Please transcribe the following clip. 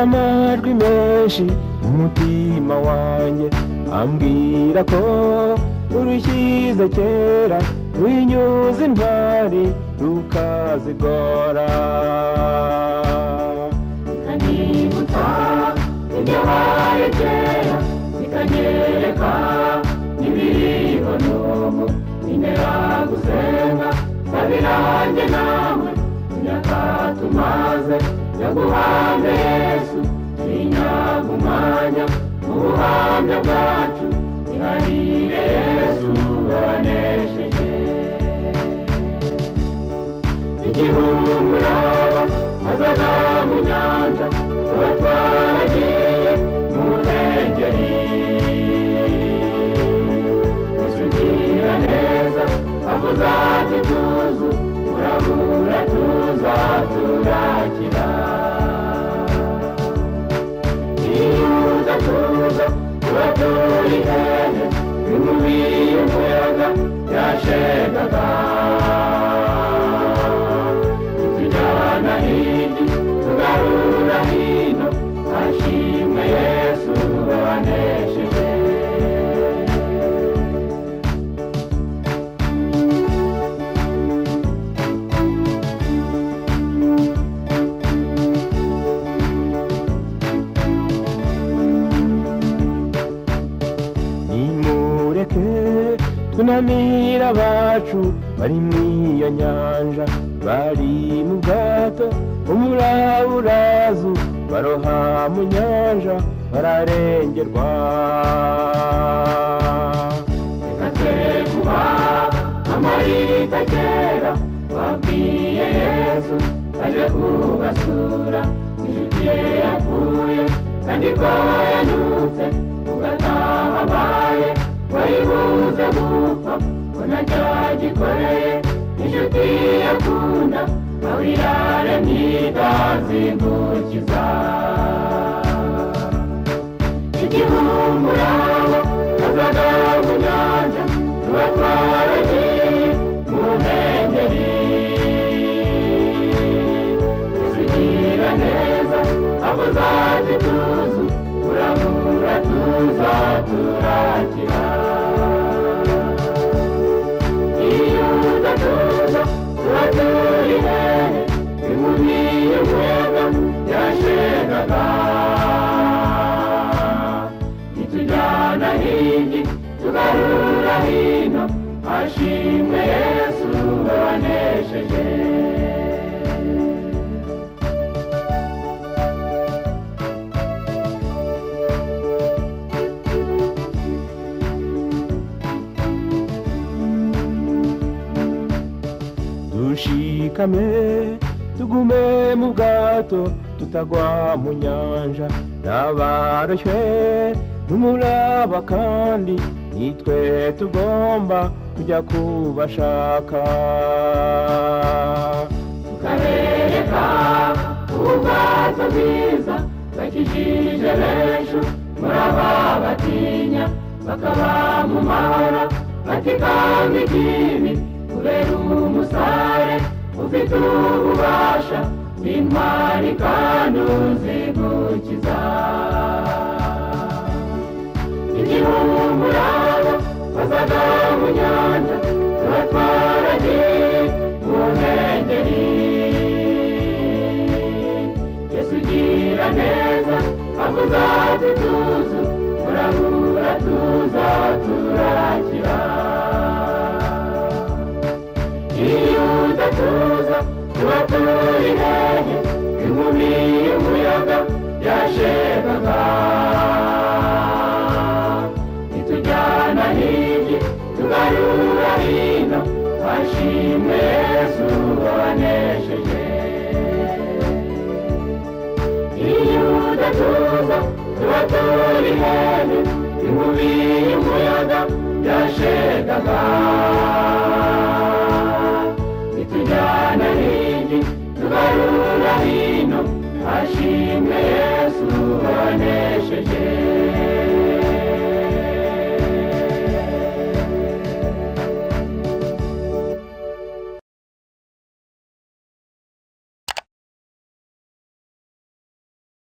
amajwi menshi umutima wanjye ambwira ko urushyize kera runyuze intwari rukazigora bikanibutsa ibyabaye kera bikanyereka n'ibiriho n'ubu bintera gusenga sabi nanjye nawe imyaka tumaze yaguhamye yesu twinyaga umwanya mu buhamya bwacu ihanire yesu wanesheje igihumuraba hazaza mu nyanja tuba twaragiye mu ntengeri gusugira neza aho uzajya tuzu urabura tuza turakira iyo uza tuza tuba turi hehe bimubiye umuyaga yashegaga tujyana hirya tugarura hino ashimwe yesu wanesheje nimureke tunamira abacu bari mu iyo nyanja bari mu bwato umuraburazu baroha mu nyanja bararengerwa reka twe kuba amarita kera babwiye yesu aje kubasura inshuti ye yapfuye kandi ko yanyutse ugataha abaye wayibuze gupfa ko ntacyagikoreye inshuti yakunda aho irare ntitazingukiza igihumurabo hazaga mu nyanja tuba twaragiye mu ntengeri tuzigira neza abo zaje tuzu turamura tuza turakira iyo udatuza tuba turi hehe bimubiye umuyaga yashegaga nitujyana hirya tugarura hino ashimwe yesu wanesheje dushikame tugume mu bwato tutagwa mu nyanja n'abaroshywe n'umuraba kandi nitwe tugomba kujya kubashaka tukabereka ubwato bwiza bakijije benshi muri aba batinya bakaba mu mahoro batikanga ikibi kubera umusare ufite ububasha w'intwari kandi uzigukiza igihumurabo bazaga mu nyanja tuba twaragiye mu nkengeri yesu ugira neza aho uzajya tuzu turabura tuza turakira iyo udatuza tuba turi hehe inkubi y'umuyaga yashegaga itujyana hirya tugarura hino ashimwe yesu wanesheje iyo udatuza tuba turi hehe inkubi y'umuyaga yashegaga itujyana hirya tugarura hino ashimwe yesu wanesheje